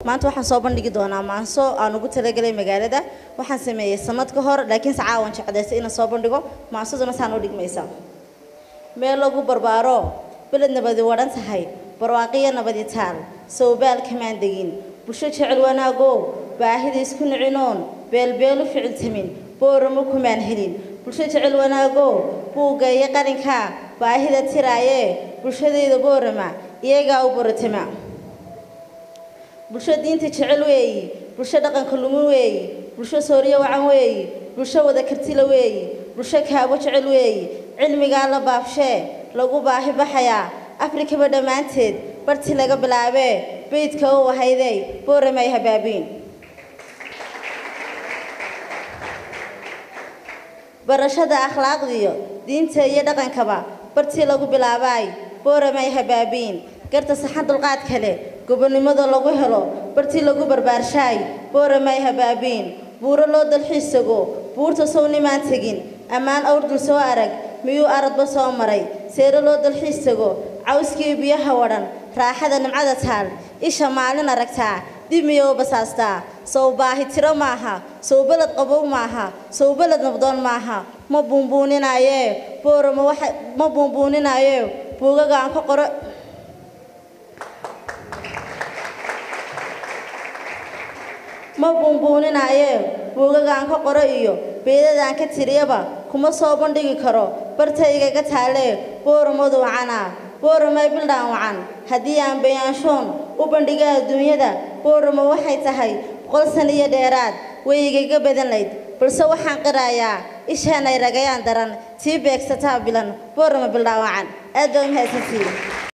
maanta waxaan soo bandhigi doonaa maanso aan ugu talagelay magaalada waxaan sameeyey sanad ka hor laakiinse caawan jecdaysay inaan soo bandhigo maansaduna saan u dhigmaysa meel lagu barbaaro beled nabadi wadhan tahay barwaaqiyo nabadi taal sawbaal kamaan degin bulsho jecel wanaagow baahida isku nicinoon beelbeelu ficiltamin booramo kumaan helin bulsho jecel wanaagow buugga iyo qarinka baahida tiraayee bulshadayda boorama iyagaa u boratama bulsho diinta jecel weeyi bulsho dhaqanka lumin weeyi bulsho sooriyo wacan weeyi bulsho wada kartila weeyi bulsho kaabo jecel weeyi cilmigaa la baabshee lagu baahi baxayaa afrikaba dhammaanteed bartii laga bilaabee beydka u ahaydey booramay habaabiin barashada akhlaaqdiyo diinta iyo dhaqankaba bartii lagu bilaabaay booramay habaabiin garta saxan dulqaad kale gobonnimada lagu helo bartii lagu barbaarshaay booramay habaabiin buuro loo dalxiisago buurta sownimaan tegin ammaan awr dul soo arag miyuu aradba soo maray seero loo dalxiis tago cawskii biyaha wadhan raaxada nimcada taal isha maalin aragtaa dib miyou basaastaa sow baahi tiro maaha sow beled qabow maaha sow beled nabdoon maaha ma buunbuuninayee boorama waxa ma buunbuuninayee buugaga aan ka qoro ma buunbuuninayee buugagaan ka qoro iyo beedadaan ka tiriyaba kuma soo bandhigi karo bartaygaga taalee booramadu wacanaa booramay bildhaan wacan haddii aan bayaanshoon u bandhiga adduunyada booramo waxay tahay boqol sana iyo dheeraad way igaga badan layd balse waxaan qirayaa ishaanay ragayaan daran tii beegsataa bilan boorama bildhaan wacan aad baa u mahadsantihiin